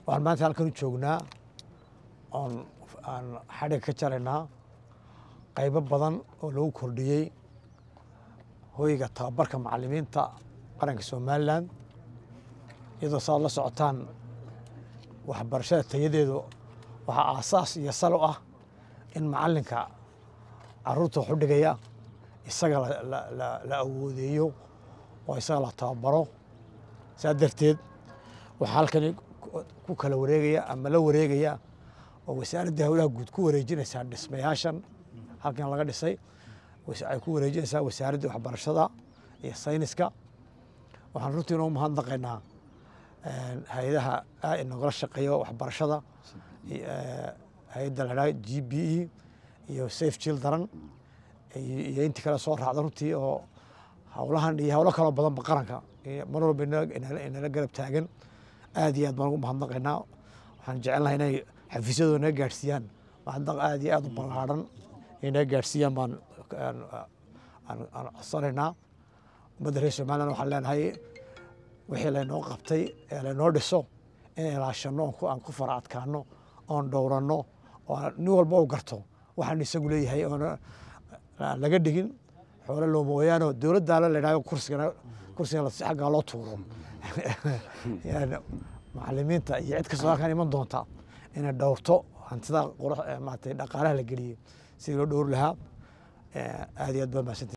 waxaan maanta halkan u joognaa oon aan xadhig ka jaraynaa qaybo badan oo lagu kordhiyey hoyga tababarka macalimiinta qaranka somalilan iyadoo saad la socotaan waxbarashada tayadeedu waxaa aasaas iyo sal u ah in macalinka caruurta wax u dhigaya isaga la awoodeeyo oo isaga la tababaro saa darteed waxaa halkani ku kala wareegaya ama la wareegaya oo wasaaradda howlaha guud ku wareejinaysaa dhismayaashan halkan laga dhisay ay ku wareejinaysaa wasaaraddii waxbarashada iyo sayniska waxaan runtii inoo mahadnaqaynaa hay-adaha inagala shaqeeya waxbarashada hay-adda la dhaha g b e iyo safe children iyo intii kale soo raacda runtii oo howlahan iyo howlo kaloo badanba qaranka mar walba inala garab taagan aad iyo aad baan ugu mahadnaqaynaa waxaan jecelnahay inay xafiisyadooda naga gaadhsiiyaan mahadnaq aad iyo aad u ballaadhan inay naga gaadhsiiyaan baan aan codsanaynaa ummadda reer somaliland waxaan leenahay wixii laynoo qabtay ee laynoo dhiso in ilaashano aan ku fara adkaano oon dhowranno oo nin walba u garto waxaan isagu leeyahay oona laga dhigin xoole loo mooyaane dowladdaala la idhahdo kursigana kursigana si xaggaa loo tuuro macalimiinta iyo cid kastoo halkan iman doonta inay dhowrto hantida qurux maaragtay dhaqaalaha la geliyey sidii loo dhowri lahaa aad iyo aad baa mahadsantii